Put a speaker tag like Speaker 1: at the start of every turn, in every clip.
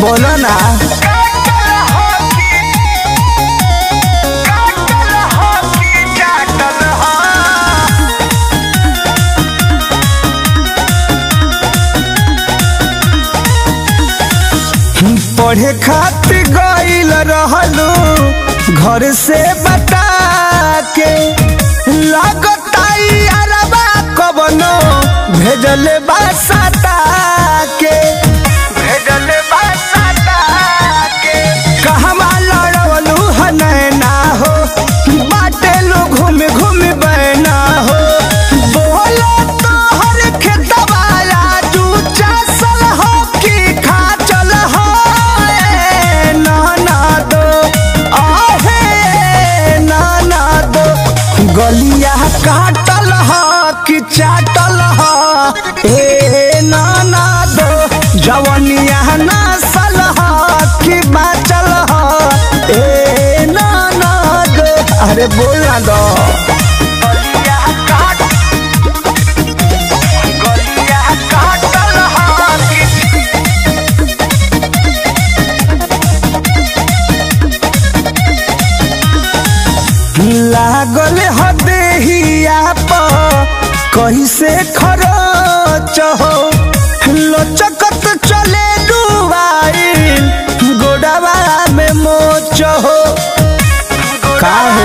Speaker 1: बोलो ना पढ़े खातिर गईल रहलू घर से बता के लागता अरबा कबनो भेजले बासता के भेजले बासता के कहवा लड़वलू हनैना हो बाटे लो घूम घूम बैना हो बोलो तो हर खेतवा आजू चासल हो कि खा चल हो ए नाना दो आहे नाना दो गलिया काटल हो कि चाटल हो ए नाना दो जवनिया नसल हो कि बाचल हो ए नाना दो अरे बोल ना दो गलिया काट गलिया काटल हो कि लागल हदेहिया पर कैसे खरच हो लचकत चले डुबाइल गोडवा में मोच हो काहे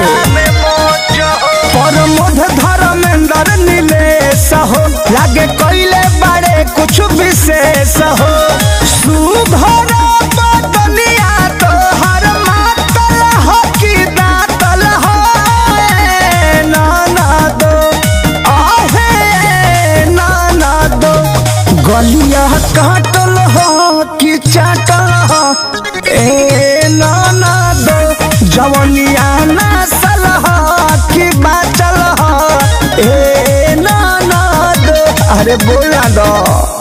Speaker 1: परमोध धर्मेंद्र नीलेश हो लागे कैले बड़े कुछ विशेष हो सुभर बदनिया तोहर मातल हो कि दातल हो ए नाना दो आहे नाना दो गलिया काटल हो कि चाटल हो ए नाना दो जवनिया नसल हो कि बाचल हो ए नाना दो अरे बोला दो